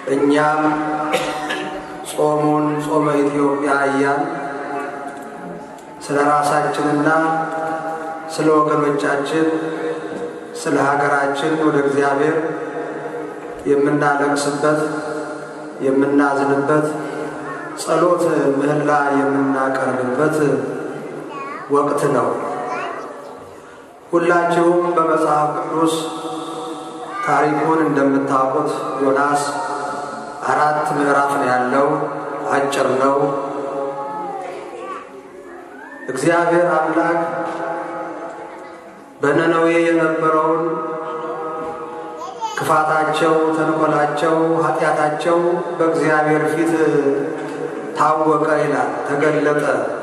እኛም ጾሙን ጾመ ኢትዮጵያ እያል ስለ ራሳችንና ስለ ወገኖቻችን ስለ ሀገራችን ወደ እግዚአብሔር የምናለቅስበት የምናዝንበት ጸሎት ምህላ የምናቀርብበት ወቅት ነው። ሁላችሁም በመጽሐፍ ቅዱስ ታሪኩን እንደምታውቁት ዮናስ አራት ምዕራፍ ነው ያለው፣ አጭር ነው። እግዚአብሔር አምላክ በነነዌ የነበረውን ክፋታቸው፣ ተንኮላቸው፣ ኃጢአታቸው በእግዚአብሔር ፊት ታወቀ ይላል፣ ተገለጠ።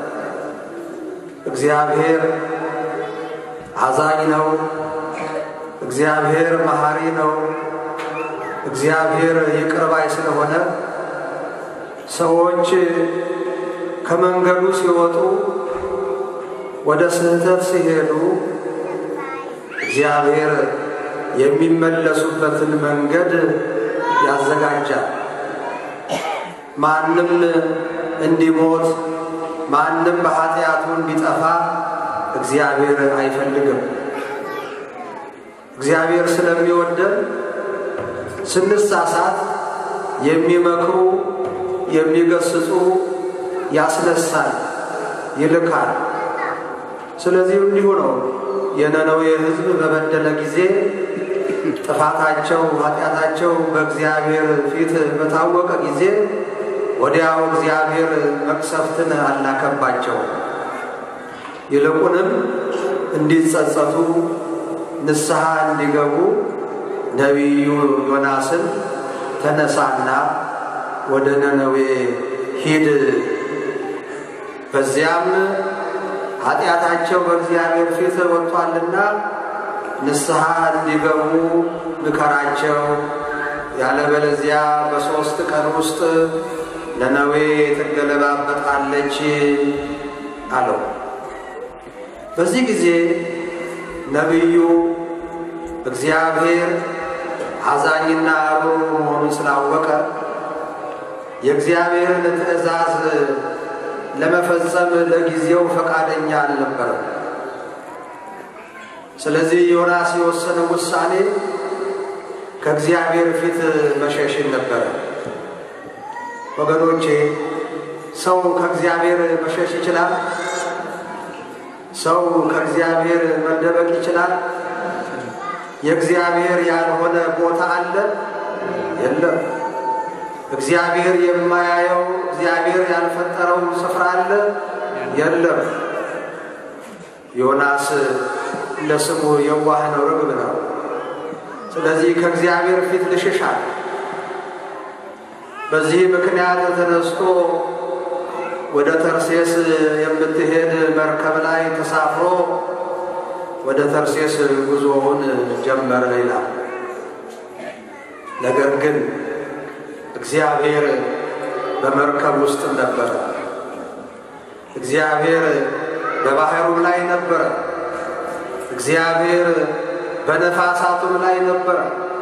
እግዚአብሔር አዛኝ ነው። እግዚአብሔር መሐሪ ነው። እግዚአብሔር ይቅር ባይ ስለሆነ ሰዎች ከመንገዱ ሲወጡ ወደ ስህተት ሲሄዱ እግዚአብሔር የሚመለሱበትን መንገድ ያዘጋጃል። ማንም እንዲሞት ማንም በኃጢአቱ እንዲጠፋ እግዚአብሔር አይፈልግም። እግዚአብሔር ስለሚወደን ስንሳሳት የሚመክሩ የሚገስጹ ያስነሳል፣ ይልካል። ስለዚህ እንዲሁ ነው። የነነዌ ሕዝብ በበደለ ጊዜ ጥፋታቸው፣ ኃጢአታቸው በእግዚአብሔር ፊት በታወቀ ጊዜ ወዲያው እግዚአብሔር መቅሰፍትን አላከባቸው። ይልቁንም እንዲጸጸቱ ንስሐ እንዲገቡ ነቢዩ ዮናስን ተነሳና ወደ ነነዌ ሂድ፣ በዚያም ኃጢአታቸው በእግዚአብሔር ፊት ወጥቷልና ንስሐ እንዲገቡ ምከራቸው፣ ያለበለዚያ በሦስት ቀን ውስጥ ነነዌ ትገለባበጣለች አለው። በዚህ ጊዜ ነቢዩ እግዚአብሔር አዛኝና ሩሩ መሆኑን ስላወቀ የእግዚአብሔርን ትእዛዝ ለመፈጸም ለጊዜው ፈቃደኛ አልነበረም። ስለዚህ ዮናስ የወሰነው ውሳኔ ከእግዚአብሔር ፊት መሸሽን ነበረ። ወገኖቼ ሰው ከእግዚአብሔር መሸሽ ይችላል? ሰው ከእግዚአብሔር መደበቅ ይችላል? የእግዚአብሔር ያልሆነ ቦታ አለ? የለም። እግዚአብሔር የማያየው እግዚአብሔር ያልፈጠረው ስፍራ አለ? የለም። ዮናስ እንደ ስሙ የዋህ ነው፣ ርግብ ነው። ስለዚህ ከእግዚአብሔር ፊት ልሽሻል። በዚህ ምክንያት ተነስቶ ወደ ተርሴስ የምትሄድ መርከብ ላይ ተሳፍሮ ወደ ተርሴስ ጉዞውን ጀመረ ይላል። ነገር ግን እግዚአብሔር በመርከብ ውስጥ ነበረ። እግዚአብሔር በባህሩም ላይ ነበረ። እግዚአብሔር በነፋሳቱም ላይ ነበረ።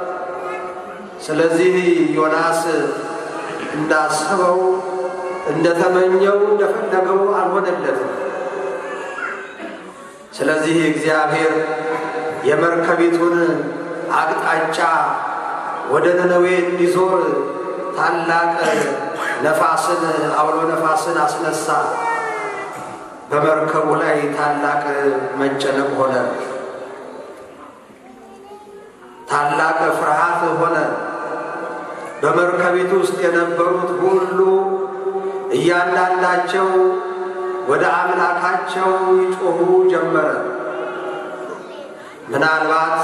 ስለዚህ ዮናስ እንዳሰበው እንደተመኘው እንደፈለገው አልሆነለትም። ስለዚህ እግዚአብሔር የመርከቢቱን አቅጣጫ ወደ ነነዌ እንዲዞር ታላቅ ነፋስን አውሎ ነፋስን አስነሳ። በመርከቡ ላይ ታላቅ መጨነቅ ሆነ። ታላቅ ፍርሃት ሆነ። በመርከቢቱ ውስጥ የነበሩት ሁሉ እያንዳንዳቸው ወደ አምላካቸው ይጮኹ ጀመረ። ምናልባት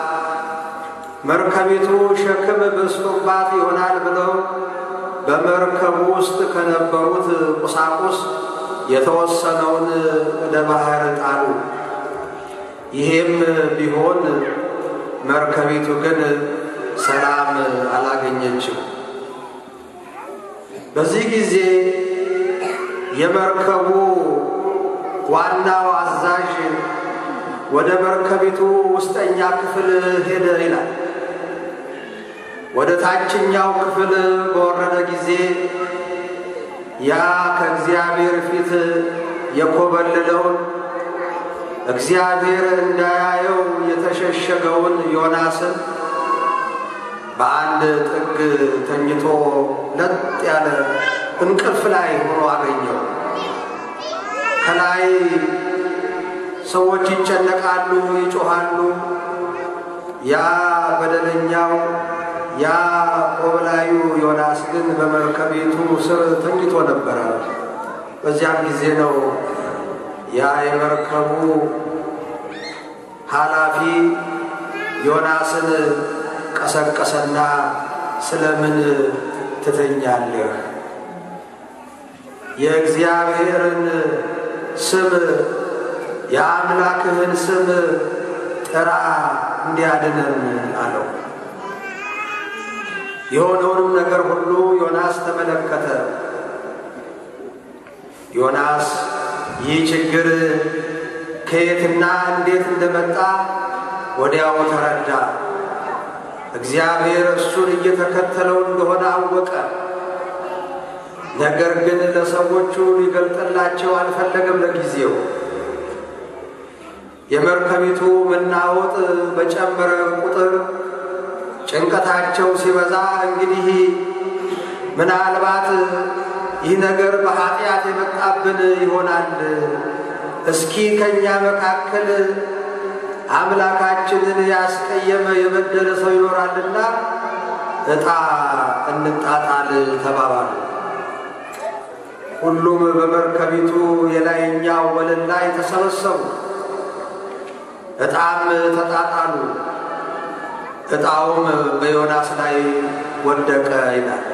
መርከቢቱ ሸክም በዝቶባት ይሆናል ብለው በመርከቡ ውስጥ ከነበሩት ቁሳቁስ የተወሰነውን ወደ ባህር ጣሉ። ይሄም ቢሆን መርከቢቱ ግን ሰላም አላገኘችም። በዚህ ጊዜ የመርከቡ ዋናው አዛዥ ወደ መርከቢቱ ውስጠኛ ክፍል ሄደ ይላል። ወደ ታችኛው ክፍል በወረደ ጊዜ ያ ከእግዚአብሔር ፊት የኮበለለውን እግዚአብሔር እንዳያየው የተሸሸገውን ዮናስን በአንድ ጥግ ተኝቶ ለጥ ያለ እንቅልፍ ላይ ሆኖ አገኘው። ከላይ ሰዎች ይጨነቃሉ፣ ይጮኻሉ። ያ በደለኛው ያ ቆብላዩ ዮናስ ግን በመርከቢቱ ስር ተኝቶ ነበረ። በዚያም ጊዜ ነው ያ የመርከቡ ኃላፊ ዮናስን ቀሰቀሰና ስለምን ትተኛለህ? የእግዚአብሔርን ስም የአምላክህን ስም ጥራ እንዲያድነን አለው። የሆነውንም ነገር ሁሉ ዮናስ ተመለከተ። ዮናስ ይህ ችግር ከየትና እንዴት እንደመጣ ወዲያው ተረዳ። እግዚአብሔር እሱን እየተከተለው እንደሆነ አወቀ። ነገር ግን ለሰዎቹ ሊገልጥላቸው አልፈለገም። ለጊዜው የመርከቢቱ መናወጥ በጨመረ ቁጥር ጭንቀታቸው ሲበዛ እንግዲህ ምናልባት ይህ ነገር በኃጢአት የመጣብን ይሆናል። እስኪ ከእኛ መካከል አምላካችንን ያስቀየመ የበደለ ሰው ይኖራልና ዕጣ እንጣጣል ተባባሉ። ሁሉም በመርከቢቱ የላይኛው ወለል ላይ ተሰበሰቡ። ዕጣም ተጣጣሉ። ዕጣውም በዮናስ ላይ ወደቀ ይላል።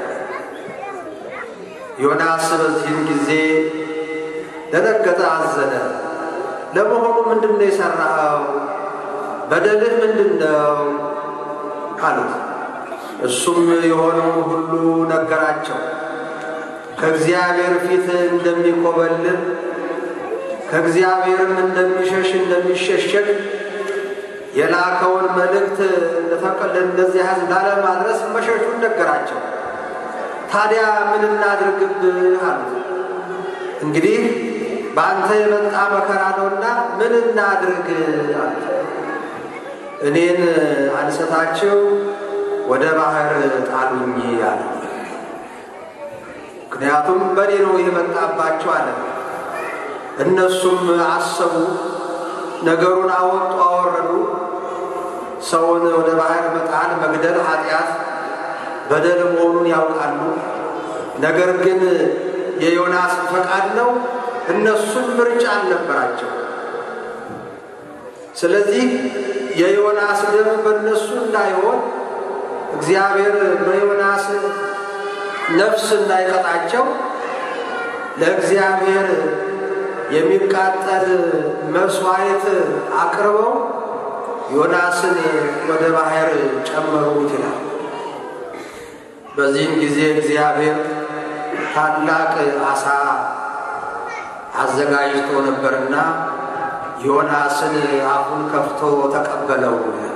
ዮናስ በዚህን ጊዜ ደነገጠ፣ አዘነ። ለመሆኑ ምንድን ነው የሠራኸው? በደልህ ምንድን ነው አሉት። እሱም የሆነውን ሁሉ ነገራቸው። ከእግዚአብሔር ፊት እንደሚኮበልል ከእግዚአብሔርም እንደሚሸሽ እንደሚሸሸግ የላከውን መልእክት እንደዚህ ሕዝብ ላለማድረስ መሸሹን ነገራቸው። ታዲያ ምን እናድርግብህ አሉት። እንግዲህ በአንተ የመጣ መከራ ነውና ምን እናድርግ አሉት። እኔን አንስታችሁ ወደ ባህር ጣሉኝ አለ። ምክንያቱም በእኔ ነው የመጣባቸው አለ። እነሱም አሰቡ፣ ነገሩን አወጡ፣ አወረዱ። ሰውን ወደ ባህር መጣል መግደል ኃጢአት በደል መሆኑን ያውቃሉ። ነገር ግን የዮናስ ፈቃድ ነው። እነሱም ምርጫ አልነበራቸው። ስለዚህ የዮናስ ደም በእነሱ እንዳይሆን እግዚአብሔር በዮናስ ነፍስ እንዳይቀጣቸው ለእግዚአብሔር የሚቃጠል መስዋዕት አቅርበው ዮናስን ወደ ባህር ጨመሩት ይላል። በዚህም ጊዜ እግዚአብሔር ታላቅ አሳ አዘጋጅቶ ነበርና ዮናስን አፉን ከፍቶ ተቀበለው።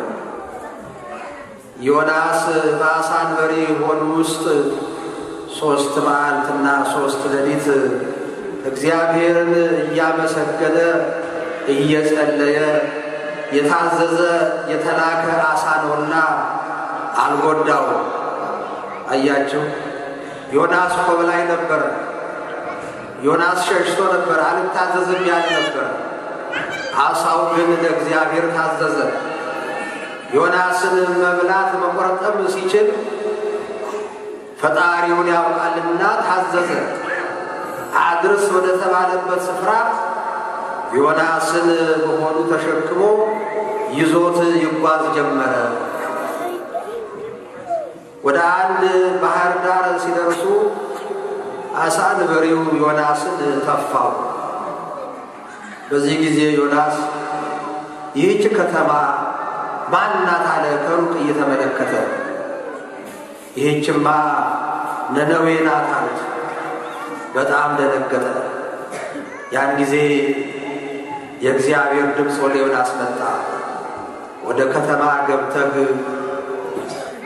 ዮናስ በአሳ አንበሪ ሆድ ውስጥ ሦስት መዓልትና ሦስት ሌሊት እግዚአብሔርን እያመሰገነ እየጸለየ የታዘዘ የተላከ አሳ ነውና አልጎዳው። አያቸው። ዮናስ ኮብላይ ነበረ። ዮናስ ሸሽቶ ነበር፣ አልታዘዝም ያለ ነበር። አሳው ግን ለእግዚአብሔር ታዘዘ። ዮናስን መብላት መቆረጠም ሲችል ፈጣሪውን ያውቃልና ታዘዘ። አድርስ ወደ ተባለበት ስፍራ ዮናስን በሆዱ ተሸክሞ ይዞት ይጓዝ ጀመረ። ወደ አንድ ባህር ዳር ሲደርሱ አሳ አንበሪው ዮናስን ተፋው። በዚህ ጊዜ ዮናስ ይህች ከተማ ማናት አለ ከሩቅ እየተመለከተ። ይህችማ ነነዌ ናት አሉት። በጣም ደነገጠ። ያን ጊዜ የእግዚአብሔር ድምፅ ወደ ዮናስ መጣ። ወደ ከተማ ገብተህ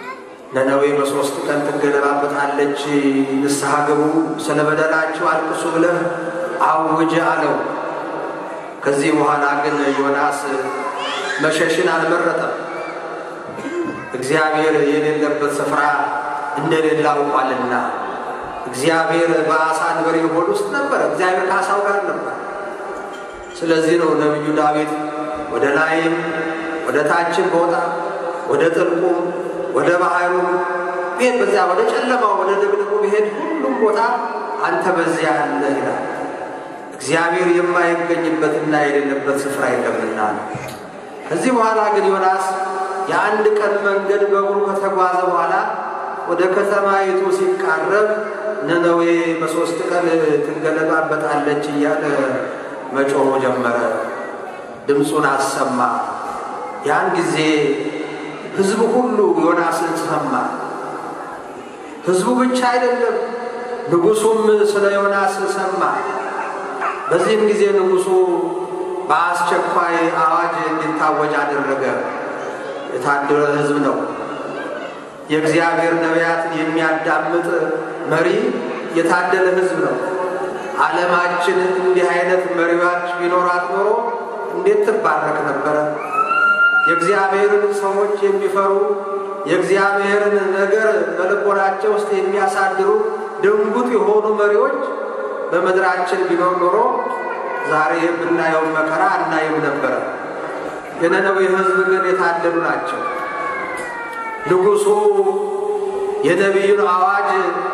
ነነዌ በሦስት ቀን ትገለባበታለች፣ ንስሐ ግቡ፣ ስለ በደላችሁ አልቅሱ ብለህ አውጅ አለው። ከዚህ በኋላ ግን ዮናስ መሸሽን አልመረጠም። እግዚአብሔር የሌለበት ስፍራ እንደሌለ አውቋልና እግዚአብሔር በአሳ አንበሪ ሆድ ውስጥ ነበር። እግዚአብሔር ከአሳው ጋር ነበር። ስለዚህ ነው ነቢዩ ዳዊት ወደ ላይም ወደ ታችም ቦታ ወደ ጥልቁም ወደ ባህሩም ቤት በዚያ ወደ ጨለማው ወደ ድቅድቁ ብሄድ ሁሉም ቦታ አንተ በዚያ አለ ይላል። እግዚአብሔር የማይገኝበትና የሌለበት ስፍራ የለምና ነው። ከዚህ በኋላ ግን ዮናስ የአንድ ቀን መንገድ በእግሩ ከተጓዘ በኋላ ወደ ከተማይቱ ሲቃረብ ነነዌ በሦስት ቀን ትገለባበጣለች እያለ መጮህ ጀመረ። ድምፁን አሰማ። ያን ጊዜ ሕዝቡ ሁሉ ዮናስን ሰማ። ሕዝቡ ብቻ አይደለም፣ ንጉሡም ስለ ዮናስ ሰማ። በዚህም ጊዜ ንጉሡ በአስቸኳይ አዋጅ እንዲታወጅ አደረገ። የታደለ ሕዝብ ነው። የእግዚአብሔር ነቢያትን የሚያዳምጥ መሪ የታደለ ሕዝብ ነው። ዓለማችን እንዲህ አይነት መሪዎች ቢኖራት ኖሮ እንዴት ትባረክ ነበረ? የእግዚአብሔርን ሰዎች የሚፈሩ የእግዚአብሔርን ነገር በልቦናቸው ውስጥ የሚያሳድሩ ድንጉጥ የሆኑ መሪዎች በምድራችን ቢኖር ኖሮ ዛሬ የምናየውን መከራ አናይም ነበረ። የነነዌ ሕዝብ ግን የታደሉ ናቸው። ንጉሡ የነቢዩን አዋጅ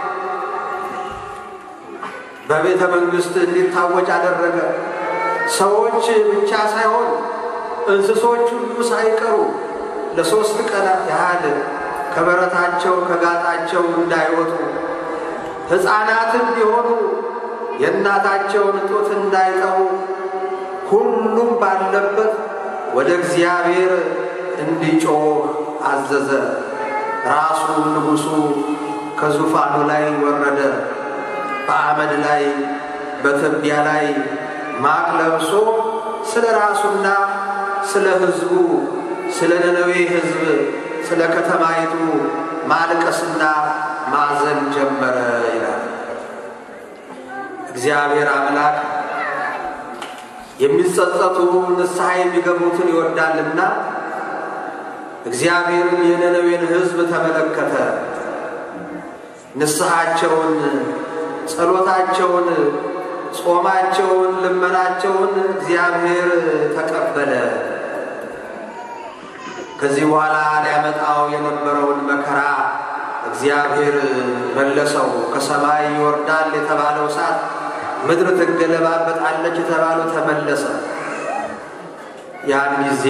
በቤተ መንግሥት እንዲታወጅ አደረገ። ሰዎች ብቻ ሳይሆን እንስሶች ሁሉ ሳይቀሩ ለሦስት ቀን ያህል ከበረታቸው ከጋጣቸው እንዳይወጡ ሕፃናትም ቢሆኑ የእናታቸውን ጡት እንዳይጠቡ ሁሉም ባለበት ወደ እግዚአብሔር እንዲጮህ አዘዘ። ራሱ ንጉሡ ከዙፋኑ ላይ ወረደ። በአመድ ላይ በትቢያ ላይ ማቅ ለብሶ ስለ ራሱና ስለ ሕዝቡ ስለ ነነዌ ሕዝብ ስለ ከተማይቱ ማልቀስና ማዘን ጀመረ ይላል። እግዚአብሔር አምላክ የሚጸጸቱ ንስሐ የሚገቡትን ይወዳልና እግዚአብሔርን የነነዌን ሕዝብ ተመለከተ። ንስሐቸውን፣ ጸሎታቸውን፣ ጾማቸውን፣ ልመናቸውን እግዚአብሔር ተቀበለ። ከዚህ በኋላ ሊያመጣው የነበረውን መከራ እግዚአብሔር መለሰው። ከሰማይ ይወርዳል የተባለው እሳት፣ ምድር ትገለባበጣለች የተባለው ተመለሰ። ያን ጊዜ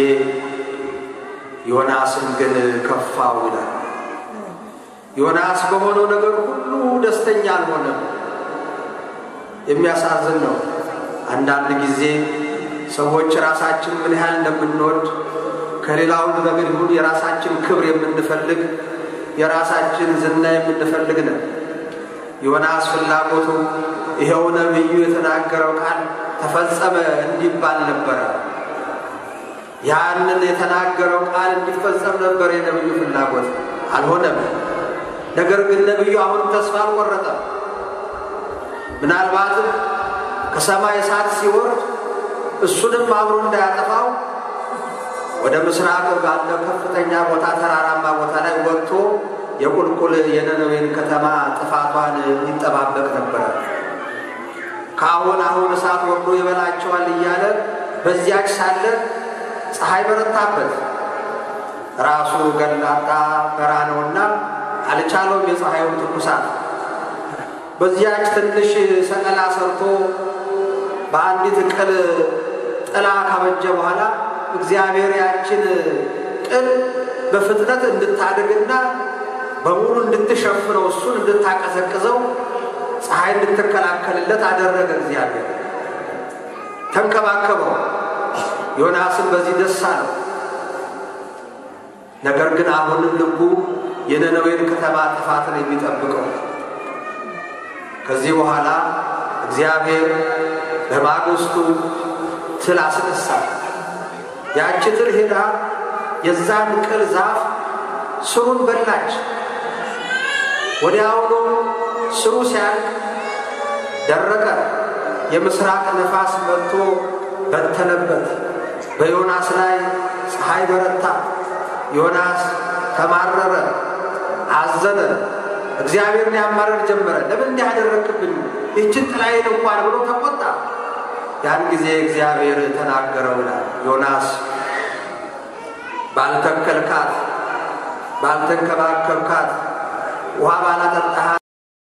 ዮናስን ግን ከፋው ይላል። ዮናስ በሆነው ነገር ሁሉ ደስተኛ አልሆነም። የሚያሳዝን ነው። አንዳንድ ጊዜ ሰዎች ራሳችን ምን ያህል እንደምንወድ ከሌላው ነገር ይሁን የራሳችን ክብር የምንፈልግ የራሳችን ዝና የምንፈልግ ነን። ዮናስ ፍላጎቱ ይኸው ነቢዩ የተናገረው ቃል ተፈጸመ እንዲባል ነበረ። ያንን የተናገረው ቃል እንዲፈጸም ነበር የነቢዩ ፍላጎት። አልሆነም። ነገር ግን ነቢዩ አሁን ተስፋ አልቆረጠም። ምናልባትም ከሰማይ እሳት ሲወርድ እሱንም አብሮ እንዳያጠፋው ወደ ምስራቅ ባለው ከፍተኛ ቦታ ተራራማ ቦታ ላይ ወጥቶ የቁልቁል የነነዌን ከተማ ጥፋቷን ይጠባበቅ ነበረ። ከአሁን አሁን እሳት ወርዶ ይበላቸዋል እያለ በዚያች ሳለ ፀሐይ በረታበት። ራሱ ገላጣ በራ ነውና አልቻለውም የፀሐዩን ትኩሳት። በዚያች ትንሽ ሰቀላ ሰርቶ በአንዲት ቅል ጥላ ካበጀ በኋላ እግዚአብሔር ያችን ቅል በፍጥነት እንድታድግና በሙሉ እንድትሸፍነው እሱን እንድታቀዘቅዘው ፀሐይ እንድትከላከልለት አደረገ። እግዚአብሔር ተንከባከበው። ዮናስን በዚህ ደስ አለው። ነገር ግን አሁንም ልቡ የነነዌን ከተማ ጥፋትን የሚጠብቀው። ከዚህ በኋላ እግዚአብሔር በማግስቱ ትል አስነሳ። ያቺ ትል ሄዳ የዛን ቅል ዛፍ ስሩን በላች። ወዲያውኑ ስሩ ሲያልቅ ደረቀ። የምስራቅ ነፋስ መጥቶ በተነበት። በዮናስ ላይ ፀሐይ በረታ። ዮናስ ተማረረ፣ አዘነ። እግዚአብሔርን ያማረር ጀመረ። ለምን እንዲህ ያደረግብኝ ይህችን ጥላዬን እንኳን ብሎ ተቆጣ። ያን ጊዜ እግዚአብሔር ተናገረው ይላል ዮናስ ባልተከልካት፣ ባልተንከባከብካት፣ ውሃ ባላጠጣሃት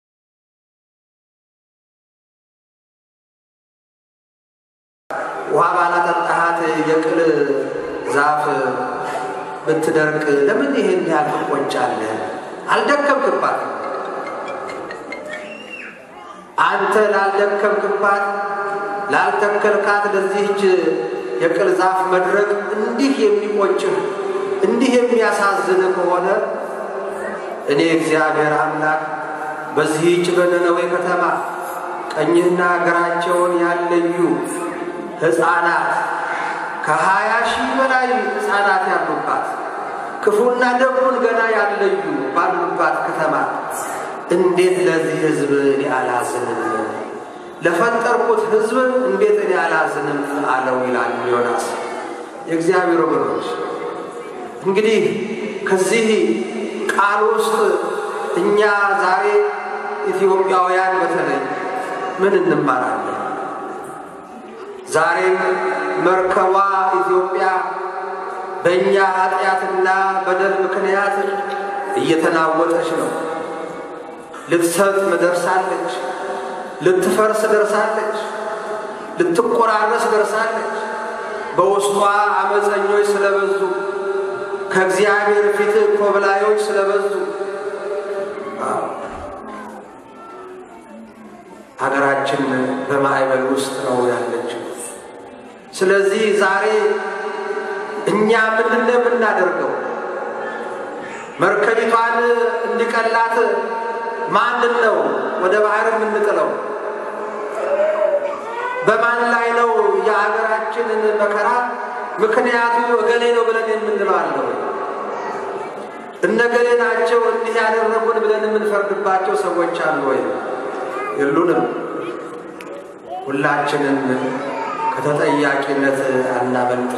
ውሃ ባላጠጣሃት የቅል ዛፍ ብትደርቅ ለምን ይሄን ያህል ትቆጫለህ? አልደከምክባት። አንተ ላልደከምክባት ላልተከልካት ለዚህች የቅል ዛፍ መድረቅ እንዲህ የሚቆጭህ እንዲህ የሚያሳዝን ከሆነ እኔ እግዚአብሔር አምላክ በዚህች በነነዌ ከተማ ቀኝና ግራቸውን ያለዩ ሕፃናት ከሀያ ሺህ በላይ ሕፃናት ያሉባት ክፉና ደጉን ገና ያለዩ ባሉባት ከተማ እንዴት ለዚህ ሕዝብ እኔ አላዝንም? ለፈጠርኩት ሕዝብ እንዴት እኔ አላዝንም አለው ይላል ዮናስ። የእግዚአብሔር ወገኖች እንግዲህ ከዚህ ቃል ውስጥ እኛ ዛሬ ኢትዮጵያውያን በተለይ ምን እንማራለን? ዛሬም መርከቧ ኢትዮጵያ በእኛ ኃጢአትና በደል ምክንያት እየተናወጠች ነው። ልትሰጥም ደርሳለች። ልትፈርስ ደርሳለች። ልትቆራረስ ደርሳለች። በውስጧ አመፀኞች ስለበዙ፣ ከእግዚአብሔር ፊት ኮብላዮች ስለበዙ ሀገራችን በማዕበል ውስጥ ነው ያለችው። ስለዚህ ዛሬ እኛ ምንድን ነው የምናደርገው? መርከቢቷን እንዲቀላት ማንን ነው ወደ ባህር የምንጥለው? በማን ላይ ነው የሀገራችንን መከራ ምክንያቱ እገሌ ነው ብለን የምንለው አለው? እነገሌ ናቸው እንዲህ ያደረጉን ብለን የምንፈርድባቸው ሰዎች አሉ ወይ? የሉንም። ሁላችንም ከተጠያቂነት አናመልጥ።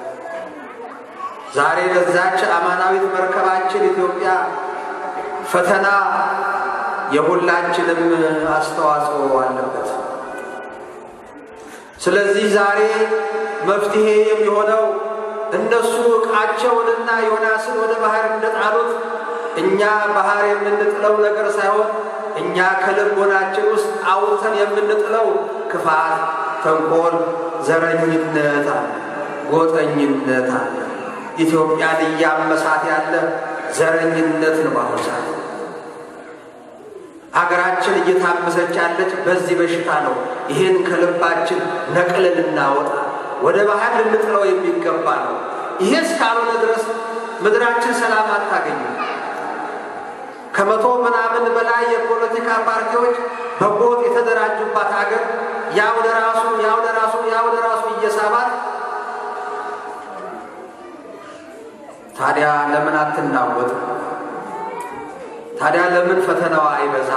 ዛሬ ለዛች አማናዊት መርከባችን ኢትዮጵያ ፈተና የሁላችንም አስተዋጽኦ አለበት። ስለዚህ ዛሬ መፍትሄ የሚሆነው እነሱ ዕቃቸውንና ዮናስን ወደ ባህር እንደጣሉት እኛ ባህር የምንጥለው ነገር ሳይሆን እኛ ከልቦናችን ውስጥ አውጥተን የምንጥለው ክፋት፣ ተንኮል፣ ዘረኝነት አለ፣ ጎጠኝነት አለ። ኢትዮጵያን እያመሳት ያለ ዘረኝነት ነው። በአሁኑ ሰዓት ሀገራችን እየታመሰች ያለች በዚህ በሽታ ነው። ይህን ከልባችን ነቅለን ልናወጣ ወደ ባህር ልንጥለው የሚገባ ነው። ይሄ እስካልሆነ ድረስ ምድራችን ሰላም አታገኝም። ከመቶ ምናምን በላይ የፖለቲካ ፓርቲዎች በጎጥ የተደራጁባት ሀገር ያው ለራሱ ያው ለራሱ ያው ለራሱ እየሳባት ታዲያ ለምን አትናወጥ? ታዲያ ለምን ፈተናዋ አይበዛ?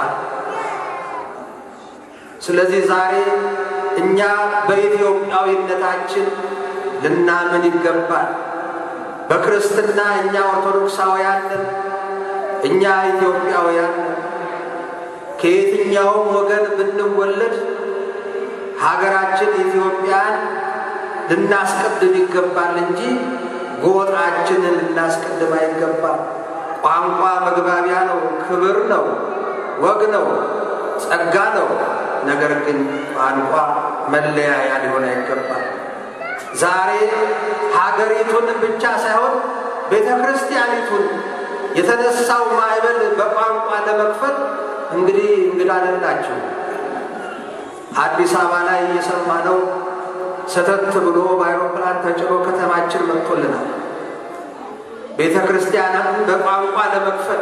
ስለዚህ ዛሬ እኛ በኢትዮጵያዊነታችን ልናምን ይገባል። በክርስትና እኛ ኦርቶዶክሳውያን ነን። እኛ ኢትዮጵያውያን ነን። ከየትኛውም ወገን ብንወለድ ሀገራችን ኢትዮጵያን ልናስቀድም ይገባል እንጂ ጎጣችንን ልናስቀድም አይገባም። ቋንቋ መግባቢያ ነው፣ ክብር ነው፣ ወግ ነው፣ ጸጋ ነው። ነገር ግን ቋንቋ መለያያ ሊሆን አይገባም። ዛሬ ሀገሪቱን ብቻ ሳይሆን ቤተ ክርስቲያኒቱን የተነሳው ማዕበል በቋንቋ ለመክፈል እንግዲህ እንግዳ አይደላችሁ። አዲስ አበባ ላይ እየሰማነው ሰተት ብሎ በአይሮፕላን ተጭኖ ከተማችን መጥቶልናል። ቤተ ክርስቲያናትን በቋንቋ ለመክፈል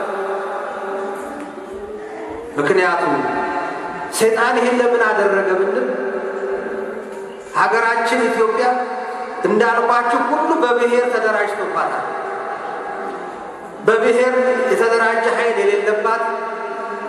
ምክንያቱም ሰይጣን ይህን ለምን አደረገ ብንል ሀገራችን ኢትዮጵያ እንዳልኳችሁ ሁሉ በብሔር ተደራጅቶባታል። በብሔር የተደራጀ ኃይል የሌለባት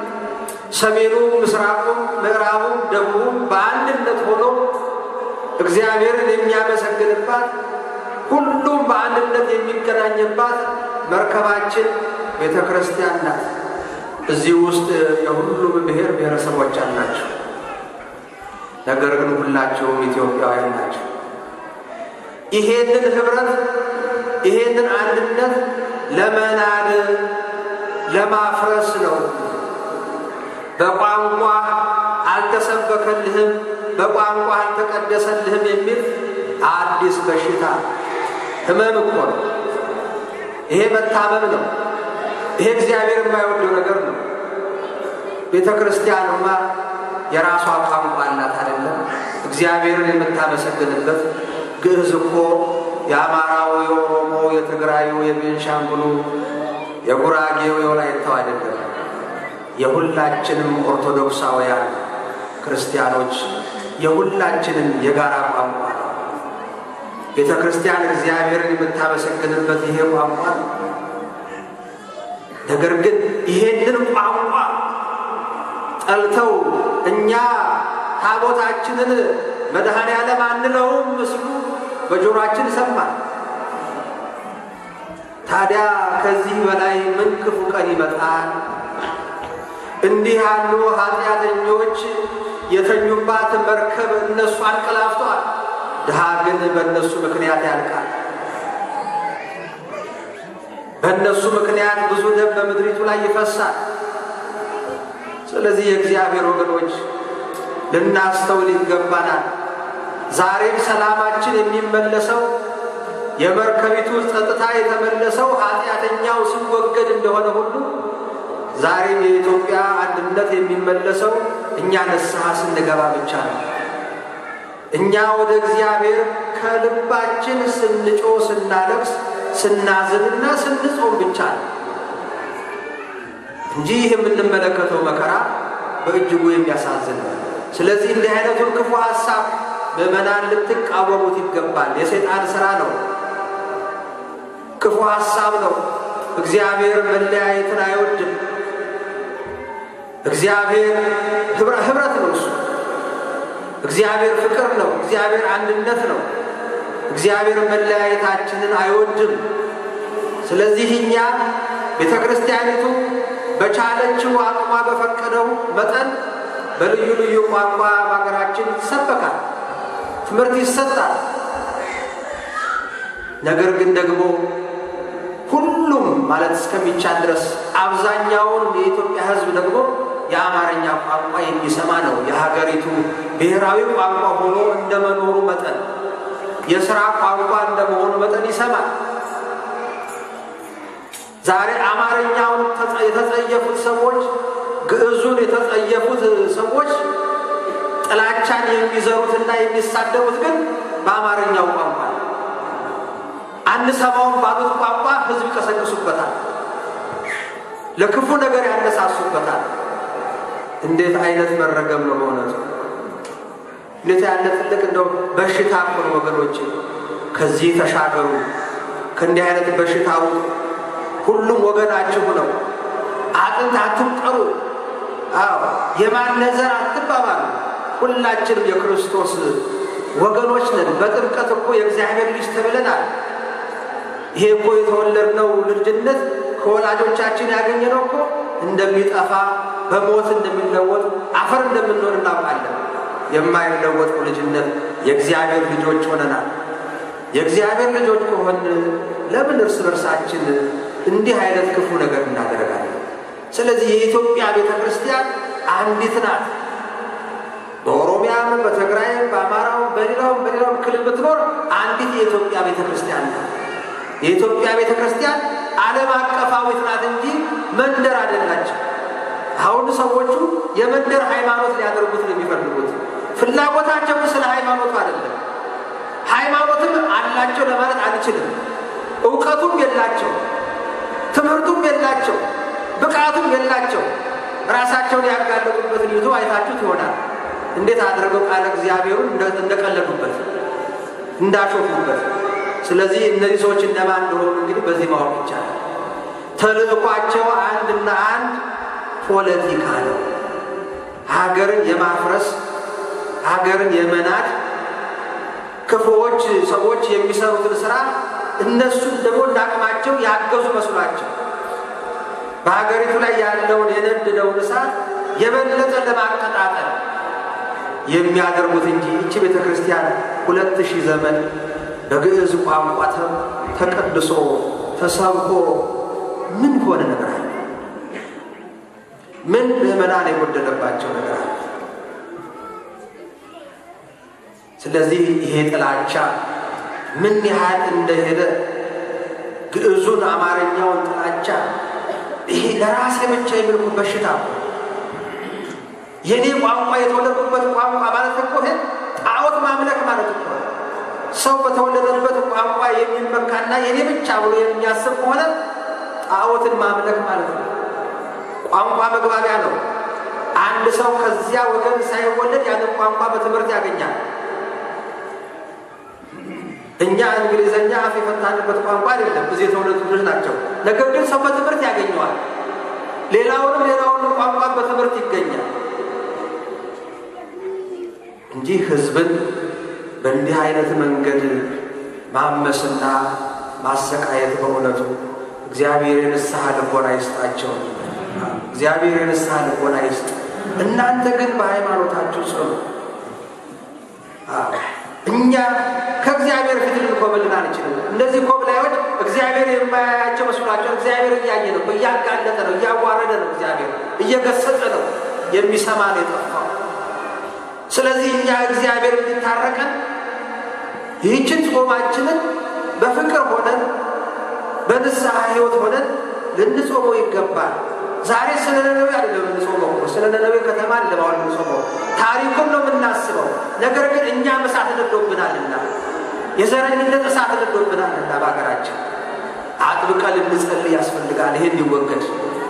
ሰሜኑም፣ ምስራቁም፣ ምዕራቡም፣ ደቡቡም በአንድነት ሆኖ እግዚአብሔርን የሚያመሰግንባት ሁሉም በአንድነት የሚገናኝባት መርከባችን ቤተ ክርስቲያን ናት። እዚህ ውስጥ የሁሉም ብሔር ብሔረሰቦች አላቸው። ነገር ግን ሁላቸውም ኢትዮጵያውያን ናቸው። ይሄንን ህብረት ይሄንን አንድነት ለመናድ ለማፍረስ ነው። በቋንቋ አልተሰበከልህም፣ በቋንቋ አልተቀደሰልህም የሚል አዲስ በሽታ ህመም እኮ ነው። ይሄ መታመም ነው። ይሄ እግዚአብሔር የማይወደው ነገር ነው። ቤተ ክርስቲያንማ የራሷ ቋንቋ አላት አይደለም? እግዚአብሔርን የምታመሰግንበት ግዕዝ እኮ የአማራው፣ የኦሮሞ፣ የትግራዩ፣ የቤንሻንጉሉ፣ የጉራጌው፣ የወላይታው አይደለም። የሁላችንም ኦርቶዶክሳውያን ክርስቲያኖች የሁላችንም የጋራ ቋንቋ ነው። ቤተ ክርስቲያን እግዚአብሔርን የምታመሰግንበት ይሄ ቋንቋ ነው። ነገር ግን ይሄንን ቋንቋ ጠልተው እኛ ታቦታችንን መድኃኔ ዓለም አንለውም ምስሉ በጆሮአችን ሰማል። ታዲያ ከዚህ በላይ ምን ክፉ ቀን ይመጣል? እንዲህ ያሉ ኃጢአተኞች የተኙባት መርከብ እነሱ አንቀላፍተዋል። ድሃ ግን በእነሱ ምክንያት ያልቃል። በእነሱ ምክንያት ብዙ ደም በምድሪቱ ላይ ይፈሳል። ስለዚህ የእግዚአብሔር ወገኖች ልናስተውል ይገባናል። ዛሬም ሰላማችን የሚመለሰው የመርከቢቱ ጸጥታ የተመለሰው ኃጢአተኛው ሲወገድ እንደሆነ ሁሉ ዛሬም የኢትዮጵያ አንድነት የሚመለሰው እኛ ንስሐ ስንገባ ብቻ ነው። እኛ ወደ እግዚአብሔር ከልባችን ስንጮ፣ ስናለቅስ፣ ስናዝንና ስንጾም ብቻ ነው እንጂ ይህ የምንመለከተው መከራ በእጅጉ የሚያሳዝን ነው። ስለዚህ እንዲህ አይነቱን ክፉ ሀሳብ ምዕመናን ልትቃወሙት ይገባል። የሰይጣን ስራ ነው፣ ክፉ ሀሳብ ነው። እግዚአብሔር መለያየትን አይወድም። እግዚአብሔር ህብረት ነው። እሱ እግዚአብሔር ፍቅር ነው። እግዚአብሔር አንድነት ነው። እግዚአብሔር መለያየታችንን አይወድም። ስለዚህ እኛ ቤተ ክርስቲያኒቱ በቻለችው አቅሟ በፈቀደው መጠን በልዩ ልዩ ቋንቋ በሀገራችን ይሰበካል፣ ትምህርት ይሰጣል። ነገር ግን ደግሞ ሁሉም ማለት እስከሚቻል ድረስ አብዛኛውን የኢትዮጵያ ሕዝብ ደግሞ የአማርኛ ቋንቋ የሚሰማ ነው። የሀገሪቱ ብሔራዊ ቋንቋ ሆኖ እንደመኖሩ መጠን የስራ ቋንቋ እንደመሆኑ መጠን ይሰማል። ዛሬ አማርኛውን የተጸየፉት ሰዎች፣ ግዕዙን የተጸየፉት ሰዎች ጥላቻን የሚዘሩትና የሚሳደቡት ግን በአማርኛው ቋንቋ ነው። አንሰማውን ባሉት ቋንቋ ህዝብ ይቀሰቅሱበታል፣ ለክፉ ነገር ያነሳሱበታል። እንዴት አይነት መረገም ነው በእውነቱ! እንዴት ያለ ትልቅ እንደው በሽታ እኮ ነው ወገኖቼ። ከዚህ ተሻገሩ፣ ከእንዲህ አይነት በሽታ ውጡ። ሁሉም ወገናችሁ ነው። አጥንት አትቁጠሩ። አዎ የማነዘር አትባባሉ። ሁላችንም የክርስቶስ ወገኖች ነን። በጥምቀት እኮ የእግዚአብሔር ልጅ ተብለናል። ይሄ እኮ የተወለድነው ልጅነት ከወላጆቻችን ያገኘነው እኮ እንደሚጠፋ በሞት እንደሚለወጥ አፈር እንደምንሆን እናውቃለን። የማይለወጠው ልጅነት የእግዚአብሔር ልጆች ሆነናል። የእግዚአብሔር ልጆች ከሆን ለምን እርስ በርሳችን እንዲህ አይነት ክፉ ነገር እናደርጋለን? ስለዚህ የኢትዮጵያ ቤተ ክርስቲያን አንዲት ናት። በኦሮሚያም፣ በትግራይም፣ በአማራውም፣ በሌላውም በሌላውም ክልል ብትኖር አንዲት የኢትዮጵያ ቤተ ክርስቲያን ናት። የኢትዮጵያ ቤተ ክርስቲያን ዓለም አቀፋዊት ናት እንጂ መንደር አይደላቸው። አሁን ሰዎቹ የመንደር ሃይማኖት ሊያደርጉት ነው የሚፈልጉት። ፍላጎታቸው ስለ ሃይማኖቱ አይደለም። ሃይማኖትም አላቸው ለማለት አንችልም። እውቀቱም የላቸው፣ ትምህርቱም የላቸው፣ ብቃቱም የላቸው። ራሳቸውን ያጋለጡበትን ይዞ አይታችሁት ይሆናል። እንዴት አድርገው ቃለ እግዚአብሔሩን እንደቀለዱበት እንዳሾፉበት። ስለዚህ እነዚህ ሰዎች እነማን እንደሆኑ እንግዲህ በዚህ ማወቅ ይቻላል። ተልእኳቸው አንድና አንድ ፖለቲካ ነው። ሀገርን የማፍረስ ሀገርን የመናድ ክፉዎች ሰዎች የሚሰሩትን ስራ እነሱን ደግሞ እንዳቅማቸው ያገዙ መስሏቸው በሀገሪቱ ላይ ያለውን የነደደውን እሳት የበለጠ ለማቀጣጠል የሚያደርጉት እንጂ ይቺ ቤተ ክርስቲያን ሁለት ሺህ ዘመን በግዕዝ ቋንቋ ተቀድሶ ተሰብኮ ምን ሆነ ነገር አለ? ምን ምዕመናን የጎደለባቸው ነገር አለ? ስለዚህ ይሄ ጥላቻ ምን ያህል እንደሄደ ግዕዙን አማርኛውን ጥላቻ ይሄ ለራሴ ብቻ የሚልኩ በሽታ የእኔ ቋንቋ የተወለድኩበት ቋንቋ ማለት እኮ ይሄ ጣዖት ማምለክ ማለት እኮ ሰው በተወለደበት ቋንቋ የሚመካና የኔ ብቻ ብሎ የሚያስብ ከሆነ ጣዖትን ማምለክ ማለት ነው። ቋንቋ መግባቢያ ነው። አንድ ሰው ከዚያ ወገን ሳይወለድ ያንን ቋንቋ በትምህርት ያገኛል። እኛ እንግሊዘኛ አፍ የፈታንበት ቋንቋ አይደለም፣ እዚህ የተወለዱ ልጆች ናቸው። ነገር ግን ሰው በትምህርት ያገኘዋል። ሌላውንም ሌላውንም ቋንቋ በትምህርት ይገኛል እንጂ ህዝብን በእንዲህ አይነት መንገድ ማመስና ማሰቃየት በእውነቱ እግዚአብሔር የንስሐ ልቦና ይስጣቸው። እግዚአብሔር የንስሐ ልቦና ይስጥ። እናንተ ግን በሃይማኖታችሁ ጽኑ። እኛ ከእግዚአብሔር ፊት ልንኮበልን አንችልም። እነዚህ ኮብላዮች እግዚአብሔር የማያያቸው መስሏቸው እግዚአብሔር እያየ ነው፣ እያጋለጠ ነው፣ እያዋረደ ነው፣ እግዚአብሔር እየገሰጸ ነው። የሚሰማ ነው የጠፋው። ስለዚህ እኛ እግዚአብሔር እንዲታረቀን ይህችን ጾማችንን በፍቅር ሆነን በንስሐ ህይወት ሆነን ልንጾመው ይገባል። ዛሬ ስለ ነነዌ አይደለም የምንጾመው እኮ ስለ ነነዌ ከተማ ለማዋል የምንጾመው ታሪኩን ነው የምናስበው። ነገር ግን እኛም እሳት ነዶብናልና የዘረኝነት እሳት ነዶብናልና በሀገራችን አጥብቀን ልንጸልይ ያስፈልጋል። ይሄ እንዲወገድ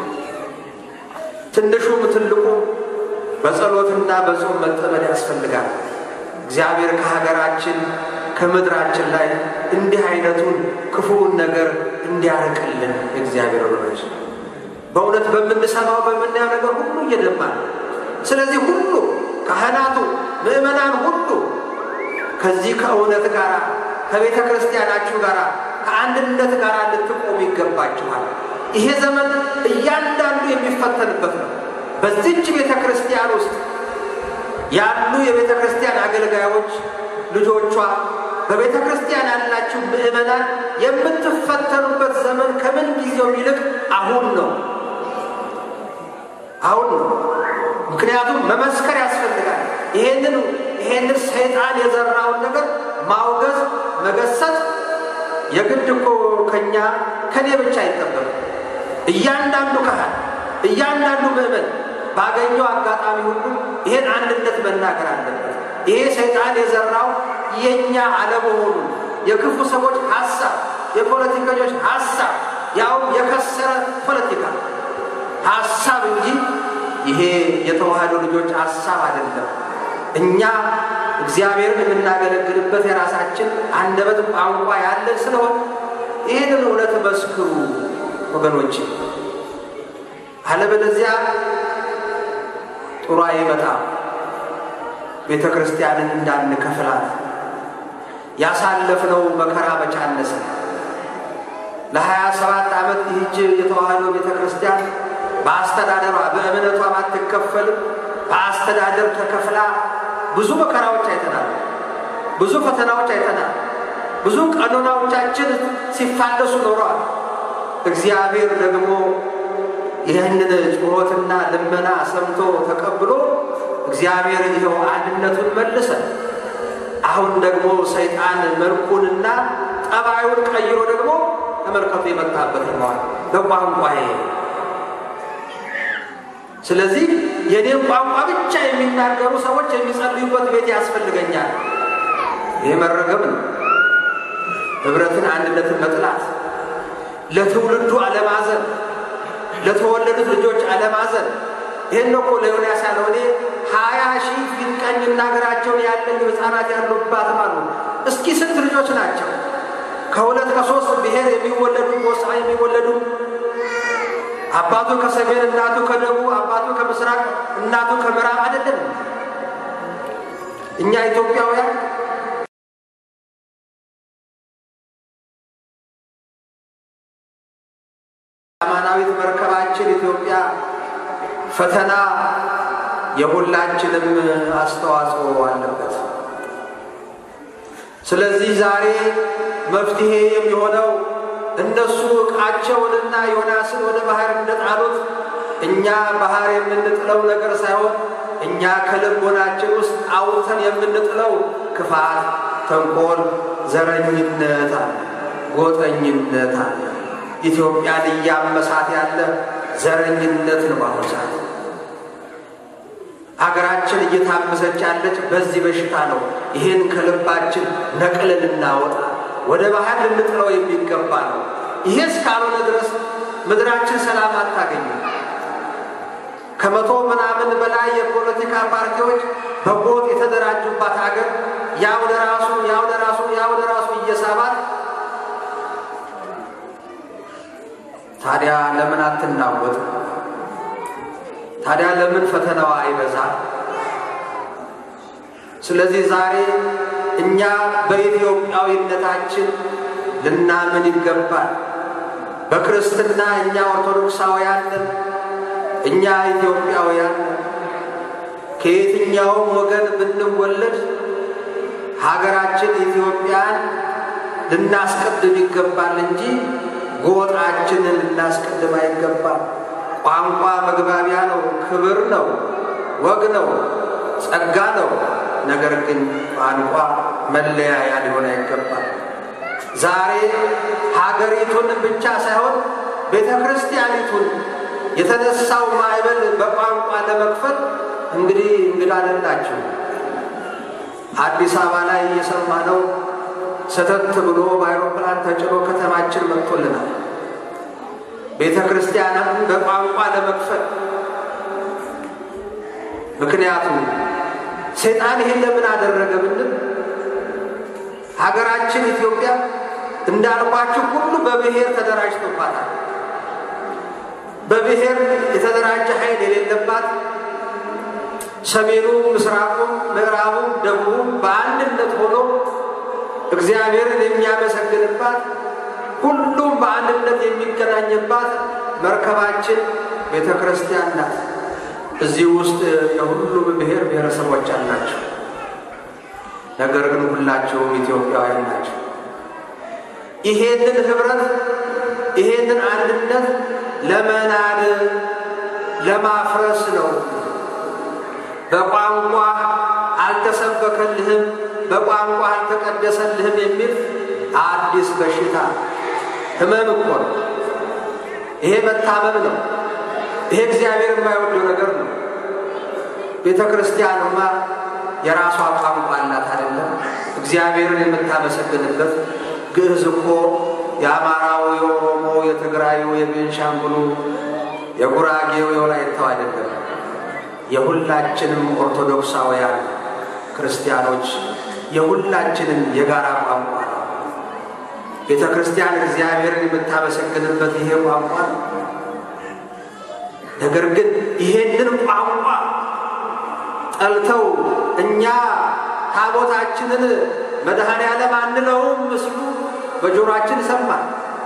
ትንሹም ትልቁም በጸሎትና በጾም መጠመድ ያስፈልጋል። እግዚአብሔር ከሀገራችን ከምድራችን ላይ እንዲህ አይነቱን ክፉውን ነገር እንዲያርቅልን የእግዚአብሔር ወገኖች በእውነት በምንሰማው በምናየው ነገር ሁሉ እየደማል። ስለዚህ ሁሉ ካህናቱ፣ ምዕመናን ሁሉ ከዚህ ከእውነት ጋር ከቤተ ክርስቲያናችሁ ጋር ከአንድነት ጋር ልትቆሙ ይገባችኋል። ይሄ ዘመን እያንዳንዱ የሚፈተንበት ነው። በዚች ቤተ ክርስቲያን ውስጥ ያሉ የቤተ ክርስቲያን አገልጋዮች ልጆቿ በቤተ ክርስቲያን ያላችሁ ምዕመናን የምትፈተኑበት ዘመን ከምን ጊዜው ይልቅ አሁን ነው። አሁን ነው። ምክንያቱም መመስከር ያስፈልጋል። ይሄንን ይሄንን ሰይጣን የዘራውን ነገር ማውገዝ፣ መገሰጥ የግድ እኮ ከኛ ከኔ ብቻ አይጠበቅም። እያንዳንዱ ካህን፣ እያንዳንዱ ምዕመን ባገኘው አጋጣሚ ሁሉ ይሄን አንድነት መናገር አለበት። ይሄ ሰይጣን የዘራው የእኛ አለመሆኑ የክፉ ሰዎች ሀሳብ፣ የፖለቲከኞች ሀሳብ ያውም የከሰረ ፖለቲካ ሀሳብ እንጂ ይሄ የተዋህዶ ልጆች ሀሳብ አይደለም። እኛ እግዚአብሔርን የምናገለግልበት የራሳችን አንደበት ቋንቋ ያለን ስለሆን ይህንን እውነት መስክሩ ወገኖች። አለበለዚያ ጥሩ አይመጣም። ቤተ ክርስቲያንን እንዳንከፍላት ያሳለፍነው መከራ መቻነሰ ለሀያ ሰባት ዓመት ይህች የተዋህዶ ቤተ ክርስቲያን በአስተዳደሯ በእምነቷ ባትከፈልም በአስተዳደር ተከፍላ ብዙ መከራዎች አይተናል። ብዙ ፈተናዎች አይተናል። ብዙ ቀኖናዎቻችን ሲፋለሱ ኖረዋል። እግዚአብሔር ደግሞ ይህንን ጩኸትና ልመና ሰምቶ ተቀብሎ እግዚአብሔር ይኸው አንድነቱን መልሰ አሁን ደግሞ ሰይጣን መልኩንና ጠባዩን ቀይሮ ደግሞ ተመልከቱ የመጣበት ነዋል በቋንቋዬ ስለዚህ የኔን ቋንቋ ብቻ የሚናገሩ ሰዎች የሚጸልዩበት ቤት ያስፈልገኛል። ይህ መረገም ነው። ህብረትን፣ አንድነትን መጥላት፣ ለትውልዱ አለማዘን፣ ለተወለዱት ልጆች አለማዘን። ይህን እኮ ለዮናስ ያለው እኔ ሀያ ሺህ ፊት ቀኝ እናገራቸውን ያለኝ ህፃናት ያሉባት አሉ። እስኪ ስንት ልጆች ናቸው? ከሁለት ከሶስት ብሔር የሚወለዱ ጎሳ የሚወለዱ አባቱ ከሰሜን እናቱ ከደቡብ አባቱ ከምስራቅ እናቱ ከምዕራብ አይደለም። እኛ ኢትዮጵያውያን አማናዊት መርከባችን ኢትዮጵያ ፈተና የሁላችንም አስተዋጽኦ አለበት። ስለዚህ ዛሬ መፍትሄ የሚሆነው እነሱ ዕቃቸውንና ዮናስን ወደ ባህር እንደጣሉት እኛ ባህር የምንጥለው ነገር ሳይሆን እኛ ከልቦናችን ውስጥ አውጥተን የምንጥለው ክፋት፣ ተንኮል፣ ዘረኝነት አለ፣ ጎጠኝነት አለ። ኢትዮጵያን እያመሳት ያለ ዘረኝነት ነው። በአሁኑ ሰዓት ሀገራችን እየታመሰች ያለች በዚህ በሽታ ነው። ይህን ከልባችን ነቅለን ልናወጣ ወደ ባህር ልንጥለው የሚገባ ነው። ይሄ እስካልሆነ ድረስ ምድራችን ሰላም አታገኝም። ከመቶ ምናምን በላይ የፖለቲካ ፓርቲዎች በጎጥ የተደራጁባት ሀገር ያው ለራሱ ያው ለራሱ ያው ለራሱ እየሳባት ታዲያ ለምን አትናወጥ? ታዲያ ለምን ፈተናዋ አይበዛ? ስለዚህ ዛሬ እኛ በኢትዮጵያዊነታችን ልናምን ይገባል። በክርስትና እኛ ኦርቶዶክሳውያን ነን፣ እኛ ኢትዮጵያውያን ነን። ከየትኛውም ወገን ብንወለድ ሀገራችን ኢትዮጵያን ልናስቀድም ይገባል እንጂ ጎጣችንን ልናስቀድም አይገባም። ቋንቋ መግባቢያ ነው፣ ክብር ነው፣ ወግ ነው፣ ጸጋ ነው። ነገር ግን ቋንቋ መለያያ ሊሆን አይገባም። ዛሬ ሀገሪቱን ብቻ ሳይሆን ቤተ ክርስቲያኒቱን የተነሳው ማዕበል በቋንቋ ለመክፈል እንግዲህ እንግዳ አይደላችሁ። አዲስ አበባ ላይ የሰማነው ሰተት ብሎ በአይሮፕላን ተጭኖ ከተማችን መጥቶልናል። ቤተ ክርስቲያንን በቋንቋ ለመክፈል ምክንያቱም ሰይጣን ይህን ለምን አደረገ ብንል ሀገራችን ኢትዮጵያ እንዳልኳችሁ ሁሉ በብሔር ተደራጅቶባታል። በብሔር የተደራጀ ኃይል የሌለባት ሰሜኑ፣ ምስራቁም፣ ምዕራቡም፣ ደቡቡም በአንድነት ሆኖ እግዚአብሔርን የሚያመሰግንባት ሁሉም በአንድነት የሚገናኝባት መርከባችን ቤተ ክርስቲያን ናት። እዚህ ውስጥ የሁሉም ብሔር ብሔረሰቦች አላቸው። ነገር ግን ሁላቸውም ኢትዮጵያውያን ናቸው። ይሄንን ህብረት ይሄንን አንድነት ለመናድ ለማፍረስ ነው። በቋንቋ አልተሰበከልህም፣ በቋንቋ አልተቀደሰልህም የሚል አዲስ በሽታ ህመም እኮ ነው። ይሄ መታመም ነው። ይሄ እግዚአብሔር የማይወደው ነገር ነው። ቤተ ክርስቲያንማ የራሷ ቋንቋ አላት አይደለም? እግዚአብሔርን የምታመሰግንበት ግዕዝ እኮ የአማራው፣ የኦሮሞ፣ የትግራዩ፣ የቤንሻንጉሉ፣ የጉራጌው፣ የወላይታው አይደለም። የሁላችንም ኦርቶዶክሳውያን ክርስቲያኖች የሁላችንም የጋራ ቋንቋ ነው። ቤተ ክርስቲያን እግዚአብሔርን የምታመሰግንበት ይሄ ቋንቋ ነው። ነገር ግን ይሄንን ቋንቋ ጠልተው እኛ ታቦታችንን መድኃኔ ዓለም አንለውም ምስሉ በጆሮአችን ሰማል።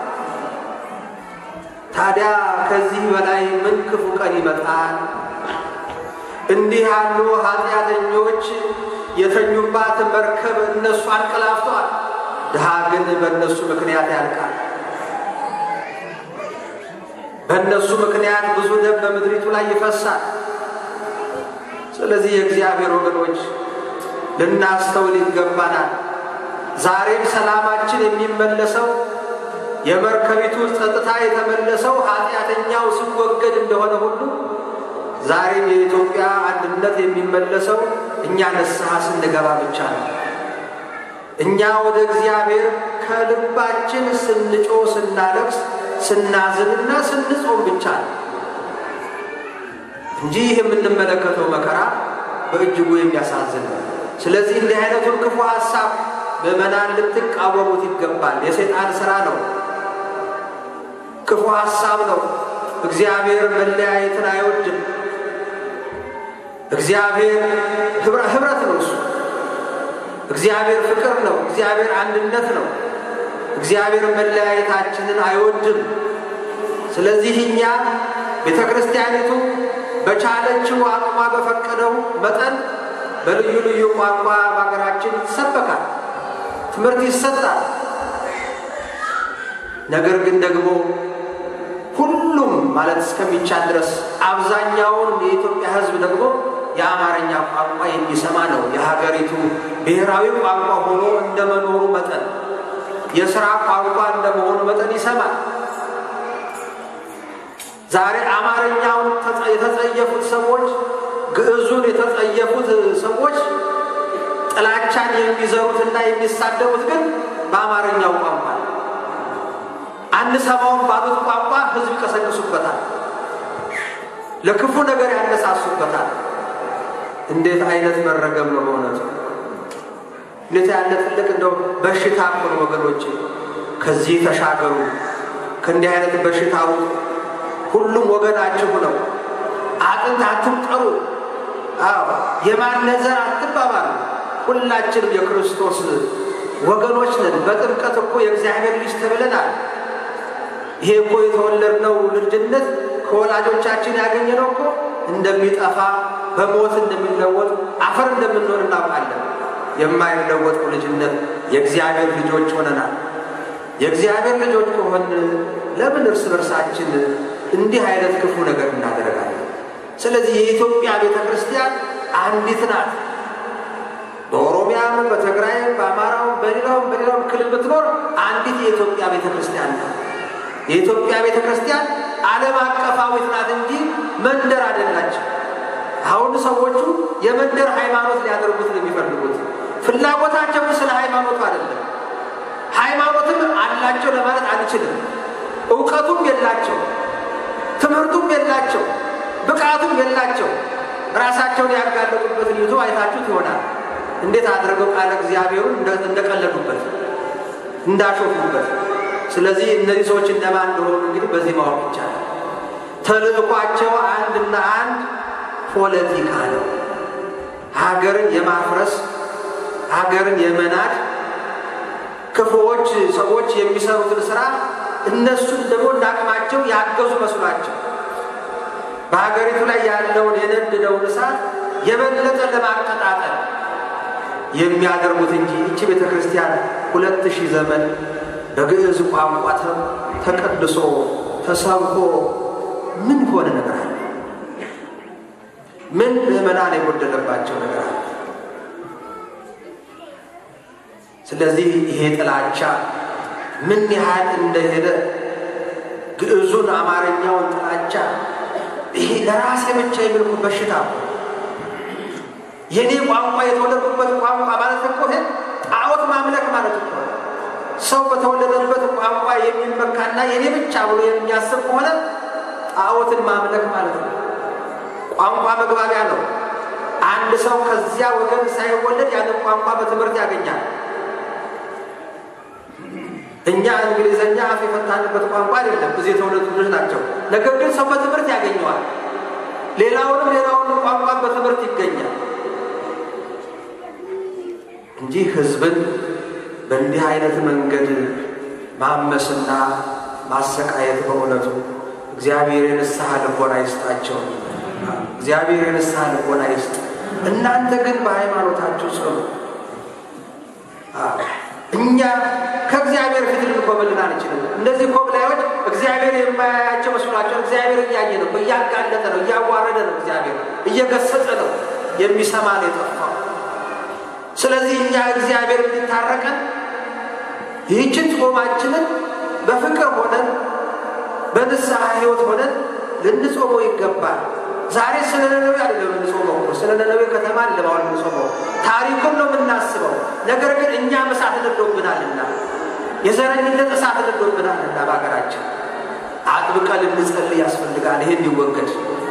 ታዲያ ከዚህ በላይ ምን ክፉ ቀን ይመጣል? እንዲህ ያሉ ኃጢአተኞች የተኙባት መርከብ እነሱ አንቀላፍተዋል። ድሃ ግን በእነሱ ምክንያት ያልቃል። በእነሱ ምክንያት ብዙ ደም በምድሪቱ ላይ ይፈሳል። ስለዚህ የእግዚአብሔር ወገኖች ልናስተውል ይገባናል። ዛሬም ሰላማችን የሚመለሰው የመርከቢቱ ጸጥታ የተመለሰው ኃጢአተኛው ሲወገድ እንደሆነ ሁሉ ዛሬም የኢትዮጵያ አንድነት የሚመለሰው እኛ ንስሐ ስንገባ ብቻ ነው። እኛ ወደ እግዚአብሔር ከልባችን ስንጮ፣ ስናለቅስ፣ ስናዝንና ስንጾም ብቻ ነው እንጂ ይህ የምንመለከተው መከራ በእጅጉ የሚያሳዝን ነው። ስለዚህ እንዲህ አይነቱን ክፉ ሀሳብ ምዕመናን ልትቃወሙት ይገባል። የሰይጣን ስራ ነው፣ ክፉ ሀሳብ ነው። እግዚአብሔር መለያየትን አይወድም። እግዚአብሔር ህብረት ነው። እሱ እግዚአብሔር ፍቅር ነው። እግዚአብሔር አንድነት ነው። እግዚአብሔር መለያየታችንን አይወድም። ስለዚህ እኛ ቤተ ክርስቲያኒቱ በቻለችው አቅሟ በፈቀደው መጠን በልዩ ልዩ ቋንቋ በሀገራችን ይሰበካል፣ ትምህርት ይሰጣል። ነገር ግን ደግሞ ሁሉም ማለት እስከሚቻል ድረስ አብዛኛውን የኢትዮጵያ ሕዝብ ደግሞ የአማርኛ ቋንቋ የሚሰማ ነው። የሀገሪቱ ብሔራዊ ቋንቋ ሆኖ እንደመኖሩ መጠን የስራ ቋንቋ እንደመሆኑ መጠን ይሰማል። ዛሬ አማርኛውን የተጸየፉት ሰዎች፣ ግዕዙን የተጸየፉት ሰዎች ጥላቻን የሚዘሩትና የሚሳደቡት ግን በአማርኛው ቋንቋ ነው። አንሰማውን ባሉት ቋንቋ ህዝብ ይቀሰቅሱበታል፣ ለክፉ ነገር ያነሳሱበታል። እንዴት አይነት መረገም ነው በእውነቱ! እንዴት ያለ ትልቅ እንደው በሽታ እኮ ነው ወገኖቼ። ከዚህ ተሻገሩ፣ ከእንዲህ አይነት በሽታ ውጡ። ሁሉም ወገናችሁ ነው። አጥንት አትምጠሩ። አዎ የማነዘር አትባባሉ። ሁላችንም የክርስቶስ ወገኖች ነን። በጥምቀት እኮ የእግዚአብሔር ልጅ ተብለናል። ይሄ እኮ የተወለድነው ልጅነት ከወላጆቻችን ያገኘነው እኮ እንደሚጠፋ በሞት እንደሚለወጥ አፈር እንደምንሆን እናውቃለን። የማይለወጠው ልጅነት የእግዚአብሔር ልጆች ሆነናል። የእግዚአብሔር ልጆች ከሆን ለምን እርስ በርሳችን እንዲህ አይነት ክፉ ነገር እናደርጋለን? ስለዚህ የኢትዮጵያ ቤተ ክርስቲያን አንዲት ናት። በኦሮሚያም፣ በትግራይም፣ በአማራውም፣ በሌላውም በሌላውም ክልል ብትኖር አንዲት የኢትዮጵያ ቤተ ክርስቲያን ናት። የኢትዮጵያ ቤተ ክርስቲያን ዓለም አቀፋዊት ናት እንጂ መንደር አይደላቸው። አሁን ሰዎቹ የመንደር ሃይማኖት ሊያደርጉት ነው የሚፈልጉት። ፍላጎታቸው ስለ ሃይማኖቱ አይደለም። ሃይማኖትም አላቸው ለማለት አንችልም። እውቀቱም የላቸው፣ ትምህርቱም የላቸው፣ ብቃቱም የላቸው። ራሳቸውን ያጋለጡበትን ይዞ አይታችሁት ይሆናል። እንዴት አድርገው ቃለ እግዚአብሔሩን እንደቀለዱበት እንዳሾፉበት። ስለዚህ እነዚህ ሰዎች እነማን እንደሆኑ እንግዲህ በዚህ ማወቅ ይቻላል። ተልእኳቸው አንድና አንድ ፖለቲካ ነው። ሀገርን የማፍረስ ሀገርን የመናድ ክፉዎች ሰዎች የሚሰሩትን ስራ እነሱን ደግሞ እንዳቅማቸው ያገዙ መስሏቸው በሀገሪቱ ላይ ያለውን የነደደውን እሳት የበለጠ ለማቀጣጠል የሚያደርጉት እንጂ ይቺ ቤተ ክርስቲያን ሁለት ሺህ ዘመን በግዕዝ ቋንቋ ተቀድሶ ተሰብኮ ምን ሆነ ነገር አለ? ምን ምዕመናን የጎደለባቸው ነገር አለ? ስለዚህ ይሄ ጥላቻ ምን ያህል እንደሄደ ግዕዙን አማርኛውን ጥላቻ ይሄ ለራሴ ብቻ የሚልኩ በሽታ የኔ ቋንቋ የተወለድኩበት ቋንቋ ማለት እኮ ይሄ ጣዖት ማምለክ ማለት እኮ ሰው በተወለደበት ቋንቋ የሚመካና የኔ ብቻ ብሎ የሚያስብ ከሆነ ጣዖትን ማምለክ ማለት ነው። ቋንቋ መግባቢያ ነው። አንድ ሰው ከዚያ ወገን ሳይወለድ ያንን ቋንቋ በትምህርት ያገኛል። እኛ እንግሊዘኛ አፍ የፈታንበት ቋንቋ አይደለም፣ እዚህ የተወለዱ ልጆች ናቸው። ነገር ግን ሰው በትምህርት ያገኘዋል። ሌላውንም ሌላውንም ቋንቋ በትምህርት ይገኛል እንጂ ሕዝብን በእንዲህ አይነት መንገድ ማመስና ማሰቃየት በእውነቱ እግዚአብሔር የንስሐ ልቦና ይስጣቸው። እግዚአብሔር የንስሐ ልቦና ይስጥ። እናንተ ግን በሃይማኖታችሁ ጽኑ። እኛ ከእግዚአብሔር ፊት ልንኮበልን አንችልም። እነዚህ ኮብላዮች እግዚአብሔር የማያያቸው መስሏቸው እግዚአብሔር እያየ ነው፣ እያጋለጠ ነው፣ እያዋረደ ነው፣ እግዚአብሔር እየገሰጸ ነው። የሚሰማ ነው የጠፋው። ስለዚህ እኛ እግዚአብሔር እንዲታረቀን ይህችን ጾማችንን በፍቅር ሆነን በንስሐ ሕይወት ሆነን ልንጾመው ይገባል። ዛሬ ስለ ነነዌ አይደለም የምንጾመው እኮ ስለ ነነዌ ከተማ አይደለም አሁን የምንጾመው፣ ታሪኩን ነው የምናስበው። ነገር ግን እኛም እሳት ነዶብናልና የዘረኝነት እሳት ነዶብናልና በሀገራችን አጥብቀን ልንጸልይ ያስፈልጋል። ይሄ እንዲወገድ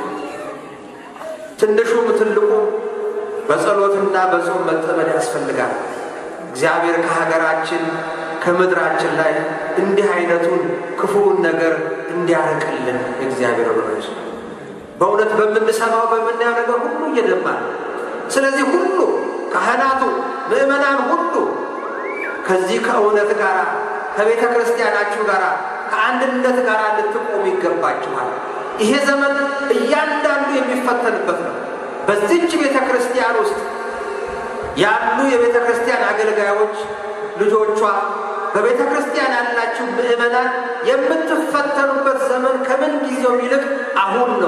ትንሹም ትልቁም በጸሎትና በጾም መጠመድ ያስፈልጋል። እግዚአብሔር ከሀገራችን ከምድራችን ላይ እንዲህ አይነቱን ክፉውን ነገር እንዲያርቅልን የእግዚአብሔር ወገኖች በእውነት በምንሰማው በምናየው ነገር ሁሉ እየደማ ነው። ስለዚህ ሁሉ ካህናቱ፣ ምዕመናን ሁሉ ከዚህ ከእውነት ጋር ከቤተ ክርስቲያናችሁ ጋር ከአንድነት ጋር ልትቆሙ ይገባችኋል። ይሄ ዘመን እያንዳንዱ የሚፈተንበት ነው። በዚች ቤተ ክርስቲያን ውስጥ ያሉ የቤተ ክርስቲያን አገልጋዮች ልጆቿ፣ በቤተ ክርስቲያን ያላችሁ ምዕመናን የምትፈተኑበት ዘመን ከምን ጊዜው ይልቅ አሁን ነው።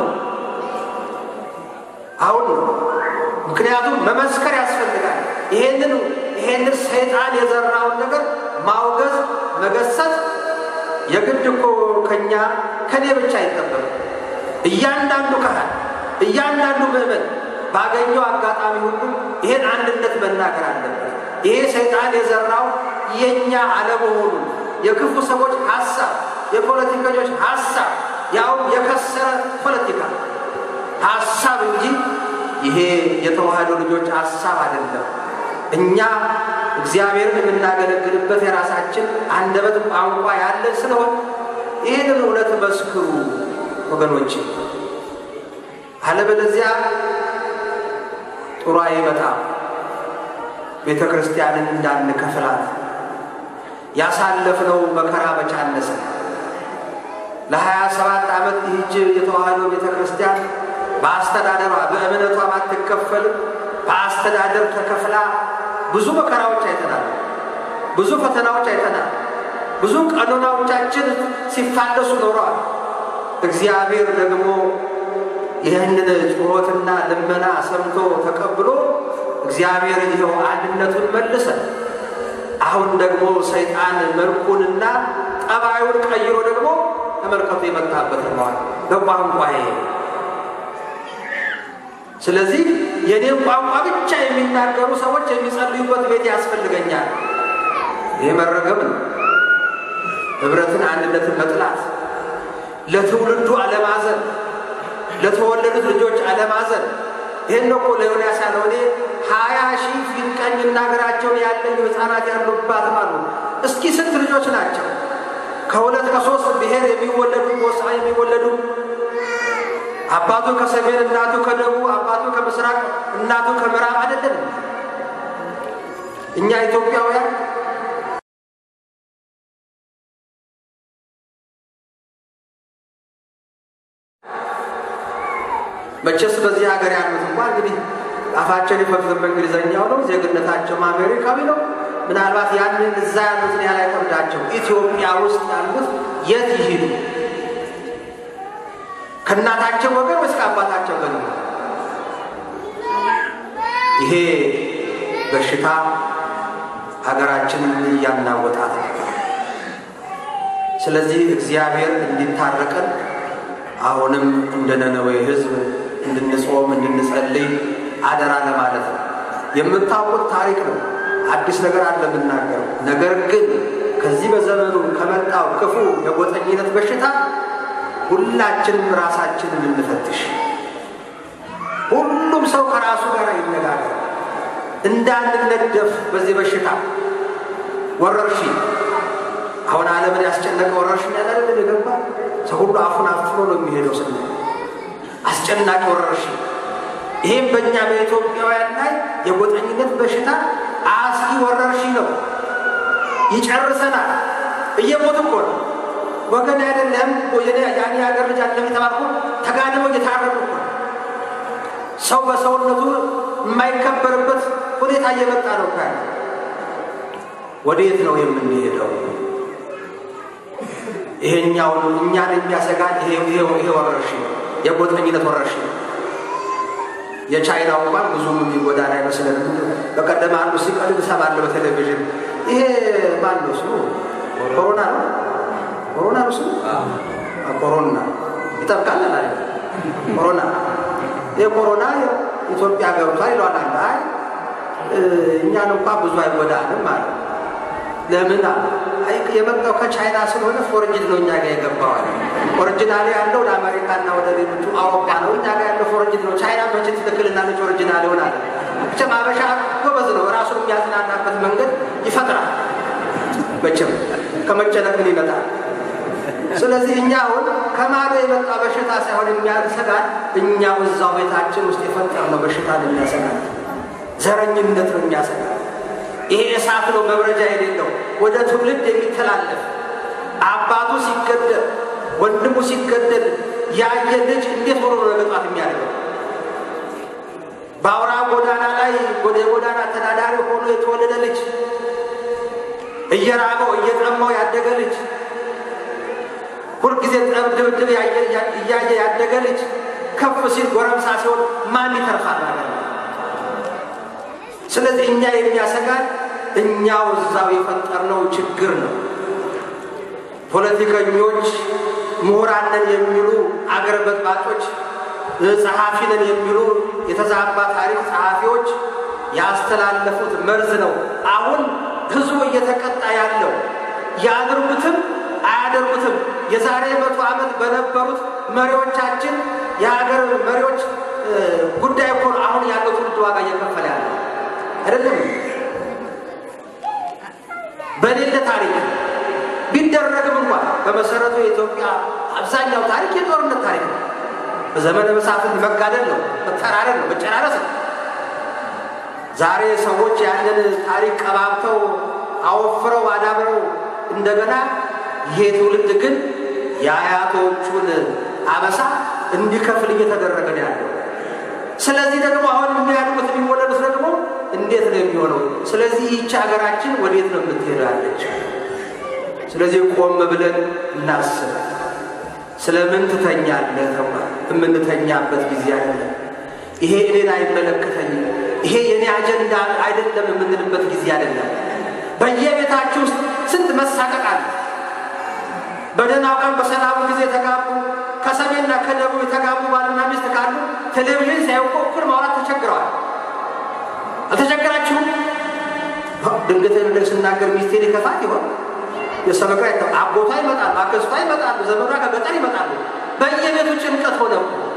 አሁን ነው። ምክንያቱም መመስከር ያስፈልጋል። ይሄንን ይሄንን ሰይጣን የዘራውን ነገር ማውገዝ፣ መገሰጽ የግድ እኮ ከኛ ከኔ ብቻ አይጠበቅም። እያንዳንዱ ካህን እያንዳንዱ ምዕመን ባገኘው አጋጣሚ ሁሉ ይሄን አንድነት መናገር አለበት። ይሄ ሰይጣን የዘራው የእኛ አለመሆኑ የክፉ ሰዎች ሀሳብ፣ የፖለቲከኞች ሀሳብ ያውም የከሰረ ፖለቲካ ሀሳብ እንጂ ይሄ የተዋህዶ ልጆች ሀሳብ አይደለም። እኛ እግዚአብሔርን የምናገለግልበት የራሳችን አንደበት ቋንቋ ያለን ስለሆን ይህንን እውነት መስክሩ ወገኖች። አለበለዚያ ጥሩ አይመጣም። ቤተ ክርስቲያንን እንዳንከፍላት ያሳለፍነው መከራ በቻነሰ ለሀያ ሰባት ዓመት ይህች የተዋህዶ ቤተ ክርስቲያን በአስተዳደሯ በእምነቷ ባትከፈልም በአስተዳደር ተከፍላ ብዙ መከራዎች አይተናል። ብዙ ፈተናዎች አይተናል። ብዙ ቀኖናዎቻችን ሲፋለሱ ኖረዋል። እግዚአብሔር ደግሞ ይህንን ጩኸትና ልመና ሰምቶ ተቀብሎ እግዚአብሔር ይኸው አንድነቱን መልሰ አሁን ደግሞ ሰይጣን መልኩንና ጠባዩን ቀይሮ ደግሞ ተመልከቱ የመጣበት ነዋል በቋንቋዬ ስለዚህ የኔን ቋንቋ ብቻ የሚናገሩ ሰዎች የሚጸልዩበት ቤት ያስፈልገኛል። ይህ መረገም ነው። ህብረትን፣ አንድነትን መጥላት፣ ለትውልዱ አለማዘን፣ ለተወለዱት ልጆች አለማዘን። ይህን እኮ ለዮናስ ያለው እኔ ሀያ ሺህ ፊት ቀኝ እናገራቸውን ያለኝ ህፃናት ያሉባትም አሉ። እስኪ ስንት ልጆች ናቸው? ከሁለት ከሶስት ብሔር የሚወለዱ ጎሳ የሚወለዱ አባቱ ከሰሜን እናቱ ከደቡብ አባቱ ከምስራቅ እናቱ ከምዕራብ አይደለም። እኛ ኢትዮጵያውያን መቼስ በዚህ ሀገር ያሉት እንኳ እንግዲህ አፋቸውን የፈቱት በእንግሊዝኛው ነው፣ ዜግነታቸውም አሜሪካዊ ነው። ምናልባት ያንን እዛ ያሉትን ያህል አይከብዳቸው። ኢትዮጵያ ውስጥ ያሉት የት ይሂዱ? ከእናታቸው ወገን ወይስ ከአባታቸው ወገን? ይሄ በሽታ ሀገራችንን እያናወጣት ነው። ስለዚህ እግዚአብሔር እንዲታረቀን አሁንም እንደ ነነዌ ሕዝብ እንድንጾም እንድንጸልይ አደራ ለማለት ነው። የምታውቁት ታሪክ ነው። አዲስ ነገር አለ የምናገረው። ነገር ግን ከዚህ በዘመኑ ከመጣው ክፉ የጎጠኝነት በሽታ ሁላችንም ራሳችንን እንፈትሽ። ሁሉም ሰው ከራሱ ጋር ይነጋገር፣ እንዳንነደፍ በዚህ በሽታ ወረርሽኝ። አሁን ዓለምን ያስጨነቀ ወረርሽኝ ያለ የገባ ሰው ሁሉ አፉን አፍኖ ነው የሚሄደው። ስለ አስጨናቂ ወረርሽኝ ይህም በእኛ በኢትዮጵያውያን ላይ የጎጠኝነት በሽታ አስጊ ወረርሽኝ ነው። ይጨርሰናል። እየሞት እኮ ነው ወገን አይደለም ያኔ ሀገር ልጅ አለም የተባልኩ ተጋድመው እየታረዱ እኮ ነው። ሰው በሰውነቱ የማይከበርበት ሁኔታ እየመጣ ነው። ካለ ወዴት ነው የምንሄደው? ይሄኛውን እኛን የሚያሰጋን ይሄ ወረርሽኝ ነው፣ የጎጠኝነት ወረርሽኝ ነው። የቻይናው እንኳን ብዙም የሚጎዳን አይመስለንም። በቀደም አንዱ ሲቀልድ እሰማለሁ በቴሌቪዥን ይሄ ማን ነው ስሙ? ኮሮና ነው ኮሮና ነው ስሙ? ኮሮና ይጠብቃል አላ ኮሮና ይህ ኮሮና ኢትዮጵያ ገብቷል ይለዋል። አይ እኛን እንኳ ብዙ አይጎዳንም ማለት ለምን የመጣው ከቻይና ስለሆነ ፎርጅድ ነው እኛ ጋር የገባዋል። ኦሪጂናሊ ያለው ለአሜሪካና ወደ ሌሎቹ አውሮፓ ነው። እኛ ጋር ያለው ፎርጅድ ነው። ቻይና መቼ ትክክልናለች? ኦሪጂናል ይሆናል። ብቻ ማበሻ ጎበዝ ነው። ራሱን የሚያዝናናበት መንገድ ይፈጥራል። መቼም ከመጨነቅ ምን ይመጣል? ስለዚህ እኛ አሁን ከማዶ የመጣ በሽታ ሳይሆን የሚያሰጋን እኛው እዛው ቤታችን ውስጥ የፈጠርነው በሽታ ነው የሚያሰጋን። ዘረኝነት ነው የሚያሰጋን። ይሄ እሳት ነው መብረጃ የሌለው ወደ ትውልድ የሚተላለፍ አባቱ ሲገደል ወንድሙ ሲገደል ያየ ልጅ እንዴት ሆኖ ነው መግባት የሚያደርገው? በአውራ ጎዳና ላይ የጎዳና ተዳዳሪ ሆኖ የተወለደ ልጅ እየራበው እየጠማው ያደገ ልጅ ሁልጊዜ ጠብ ድብድብ እያየ ያደገ ልጅ ከፍ ሲል ጎረምሳ ሲሆን ማን ይተርፋል ማለት ነው። ስለዚህ እኛ የሚያሰጋን እኛው እዛው የፈጠርነው ችግር ነው። ፖለቲከኞች፣ ምሁራንን የሚሉ አገር በጥባጮች፣ ጸሐፊንን የሚሉ የተዛባ ታሪክ ጸሐፊዎች ያስተላለፉት መርዝ ነው። አሁን ህዝቡ እየተቀጣ ያለው ያድርጉትም አያደርጉትም የዛሬ መቶ ዓመት በነበሩት መሪዎቻችን የሀገር መሪዎች ጉዳይ እኮ ነው አሁን ያለው ትውልድ ዋጋ እየከፈለ ያለው አይደለም። በሌለ ታሪክ ቢደረግም እንኳን በመሰረቱ የኢትዮጵያ አብዛኛው ታሪክ የጦርነት ታሪክ ነው። በዘመነ መሳፍንት መጋደል ነው፣ መተራረድ ነው፣ መጨራረስ ነው። ዛሬ ሰዎች ያንን ታሪክ ቀባብተው አወፍረው አዳብረው እንደገና ይሄ ትውልድ ግን የአያቶቹን አበሳ እንዲከፍል እየተደረገ ነው ያለው። ስለዚህ ደግሞ አሁን የሚያድጉት የሚወለዱት ደግሞ እንዴት ነው የሚሆነው? ስለዚህ ይህች ሀገራችን ወዴት ነው የምትሄዳለች? ስለዚህ ቆም ብለን እናስብ። ስለምን ትተኛለህ ተባለ። የምንተኛበት ጊዜ አይደለም። ይሄ እኔን አይመለከተኝም፣ ይሄ የኔ አጀንዳ አይደለም የምንልበት ጊዜ አይደለም። በየቤታችሁ ውስጥ ስንት መሳቀቅ አለ። በደህናው ቀን በሰላሙ ጊዜ የተጋቡ ከሰሜንና ከደቡብ የተጋቡ ባልና ሚስት ካሉ ቴሌቪዥን ሲያዩ እኮ እኩል ማውራት ተቸግረዋል። አልተቸገራችሁም? ድንገት ነገር ስናገር ሚስቴ ሊከፋት ይሆን? የሰበካ አጎቷ ይመጣሉ፣ አክስቷ ይመጣሉ፣ ዘመዷ ከገጠር ይመጣሉ። በየቤቱ ጭንቀት ሆነ።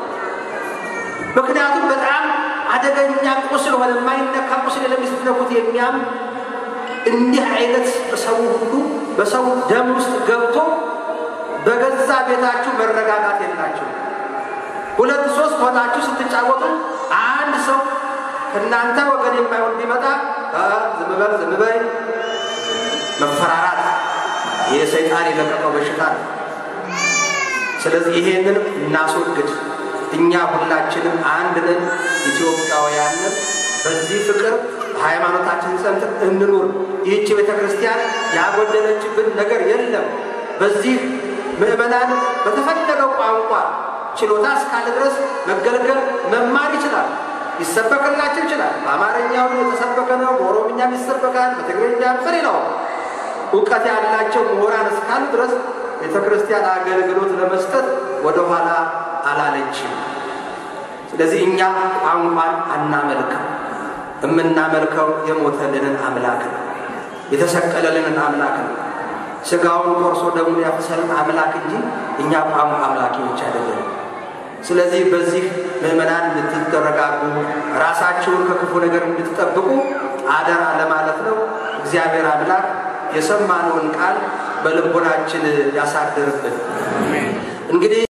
ምክንያቱም በጣም አደገኛ ቁስል ሆነ። የማይነካ ቁስል ለሚስትነኩት የሚያም እንዲህ አይነት በሰው ሁሉ በሰው ደም ውስጥ ገብቶ በገዛ ቤታችሁ መረጋጋት የላችሁ። ሁለት ሶስት ሆናችሁ ስትጫወቱ አንድ ሰው ከእናንተ ወገን የማይሆን ቢመጣ ዝም በል ዝም በይ መፈራራት ይህ ሰይጣን የለቀቀው በሽታ ነው። ስለዚህ ይሄንን እናስወግድ። እኛ ሁላችንም አንድ ነን፣ ኢትዮጵያውያንን በዚህ ፍቅር ሃይማኖታችን ጸንተን እንኑር። ይህች ቤተ ክርስቲያን ያጎደለችብን ነገር የለም። በዚህ ምዕመናን በተፈለገው ቋንቋ ችሎታ እስካለ ድረስ መገልገል መማር ይችላል። ይሰበክላቸው ይችላል። በአማርኛው የተሰበከ ነው፣ በኦሮምኛም ይሰበካል፣ በትግርኛም በሌላው እውቀት ያላቸው ምሁራን እስካሉ ድረስ ቤተ ክርስቲያን አገልግሎት ለመስጠት ወደኋላ አላለችም። ስለዚህ እኛ ቋንቋን አናመልክም። የምናመልከው የሞተልንን አምላክ ነው፣ የተሰቀለልንን አምላክ ነው። ስጋውን ቆርሶ ደሙን ያፈሰልን አምላክ እንጂ እኛ ቋንቋ አምላኪዎች አይደለም። ስለዚህ በዚህ ምዕመናን እንድትረጋጉ ራሳችሁን ከክፉ ነገር እንድትጠብቁ አደራ ለማለት ነው። እግዚአብሔር አምላክ የሰማነውን ቃል በልቦናችን ያሳድርብን። እንግዲህ